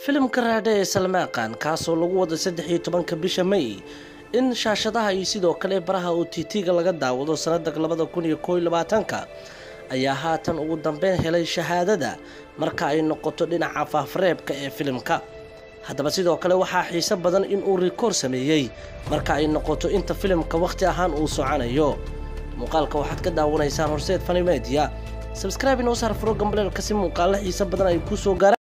filimka raadhe ee salmaaqan kaasoo lagu wada saddex iyo tobanka bisha may in shaashadaha iyo sidoo kale baraha o t t-ga laga daawado sanada labada kun iyo kooiyo labaatanka ayaa haatan ugu dambeyn helay shahaadada marka ay noqoto dhinaca faafreebka ee filimka haddaba sidoo kale waxaa xiise badan inuu rikoor sameeyey marka ay noqoto inta filimka wakhti ahaan uu soconayo muuqaalka waxaad ka daawanaysaan horseed fani media sabscribe inoo saar furo gambaleelka si muuqaalo xiise badan ay kuu soo gaaraan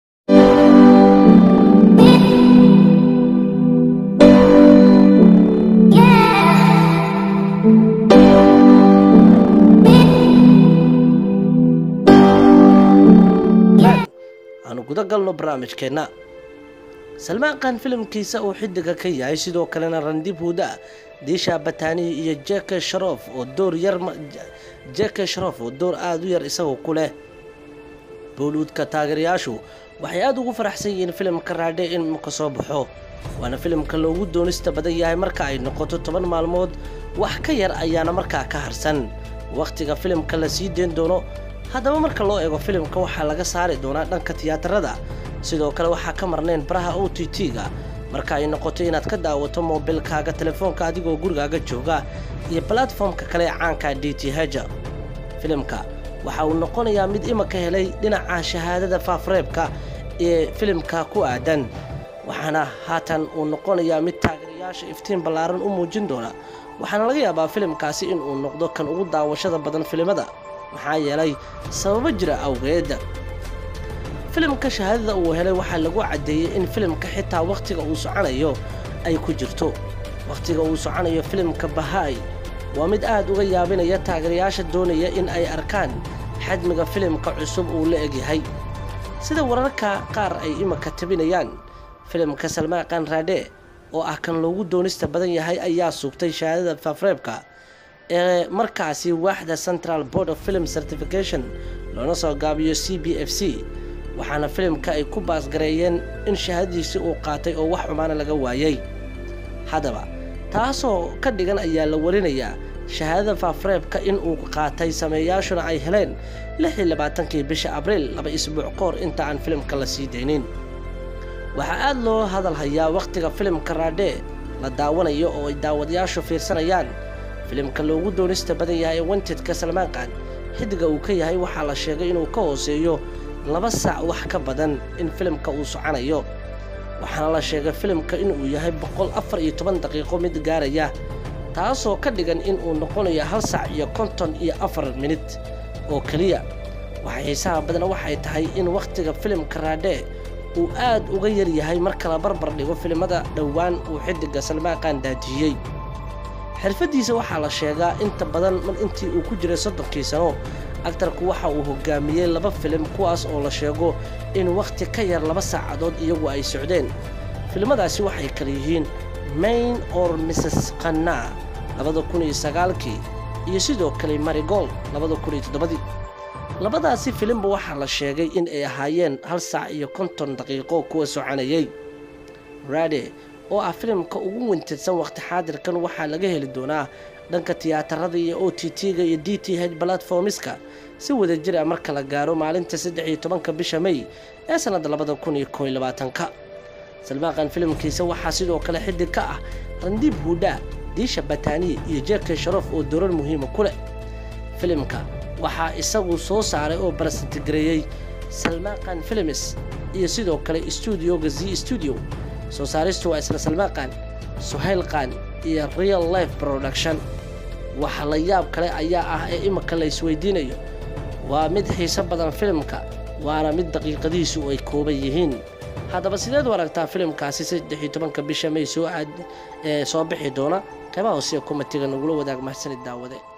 aanu guda galno barnaamijkeenna salmaaqan filimkiisa uu xidiga ka yahay sidoo kalena randib huda diisha batanihi iyo jeke sharof oo door yar jeke sharof oo door aada u yar isagoo ku leh booliwudka taageerayaashu waxay aada ugu faraxsan yihiin filimka raadhe in ka soo baxo waana filimka loogu doonista badan yahay marka ay noqoto toban maalmood wax ka yar ayaana markaa ka harsan wakhtiga filimka la sii deyn doono haddaba marka loo eego filimka waxaa laga saari doonaa dhanka tiyaatarada sidoo kale waxaa ka marnayn baraha o t t-ga marka ay noqoto inaad ka daawato moobilkaaga telefoonka adigoo gurigaaga jooga iyo balatformka kale ee caanka d t h filimka waxa uu noqonayaa mid imaka helay dhinaca shahaadada faafreebka ee filimka ku aadan waxaana haatan uu noqonayaa mid taageerayaasha iftiin ballaaran u muujin doona waxaana laga yaabaa filimkaasi inuu noqdo kan ugu daawashada badan filimada maxaa yeelay sababo jira awgeed filimka shahaadada uu helay waxaa lagu caddeeyey in filimka xitaa wakhtiga uu soconayo ay ku jirto wakhtiga uu soconayo filimka bahaay waa mid aad uga yaabinaya taageerayaasha doonaya in ay arkaan xajmiga filimka cusub uu la egyahay sida wararka qaar ay imaka tabinayaan filimka salmaaqan raadhe oo ah kan loogu doonista badan yahay ayaa sugtay shahaadada faafreebka ee markaasi waaxda central board of film certification loona soo gaabiyo c b f c waxaana filimka ay ku baasgareeyeen in shahaadadiisi uu qaatay oo wax xumaana laga waayey haddaba taasoo ka dhigan ayaa la warinayaa shahaadada faafreebka in uu qaatay sameeyaashuna ay heleen lix iyo labaatankii bisha abriil laba isbuuc ka hor inta aan filimka la sii daynin waxaa aada loo hadal hayaa wakhtiga filimka raadhe la daawanayo oo ay daawadayaashu fiirsanayaan filimka loogu doonista badan yahay ee wantedka salmaanqan xidiga uu ka yahay waxaa la sheegay inuu ka hooseeyo laba saac wax ka badan in filimka uu soconayo waxaana la sheegay filimka inuu yahay boqol afar iyo toban daqiiqo mid gaaraya taasoo ka dhigan inuu noqonayo hal saac iyo konton iyo afar minit oo keliya waxa xiisaha badan waxay tahay in wakhtiga filimka raadhe uu aad uga yar yahay marka la barbar dhigo filimada dhowaan uu xidiga salmaaqan daajiyey xirfadiisa waxaa la sheegaa inta badan intii uu ku jiray soddonkii sano aktarku waxa uu hogaamiyey laba filim kuwaas oo la sheego in wakhti ka yar laba saacadood iyagu ay socdeen filimadaasi waxay kala yihiin main or mrs qanna labada kun iyo sagaalkii iyo sidoo kale marigold labada kun iyo toddobadii labadaasi filimba waxaa la sheegay in ay ahaayeen hal saac iyo konton daqiiqo kuwa soconayay rade oo ah filimka ugu wintidsan wakhti xaadirkan waxaa laga heli doonaa dhanka tiyaatarada iyo o t t-ga iyo d t h balatformiska si wada jir a marka la gaaro maalinta saddex iyo tobanka bisha may ee sannadda labada kun iyo kooiyo labaatanka salmaaqan filimkiisa waxaa sidoo kale xidig ka ah randiib huudhaa diisha batani iyo jeke sharof oo doorar muhiima ku leh filimka waxaa isagu soo saaray oo barasitigareeyey salmaaqan filims iyo sidoo kale stuudioga z stuudio soo saaristu waa isla salmaaqan suhayl qaan iyo real life production waxa la yaab kale ayaa ah ee imika la isweydiinayo waa mid xiiso badan filimka waana mid daqiiqadihiisu ay kooban yihiin haddaba sideed u aragtaa filimkaasi saddex iyo tobanka bisha may soo aad soo bixi doona qeybaha hoose komatiga nagula wadaag mahadsanid daawade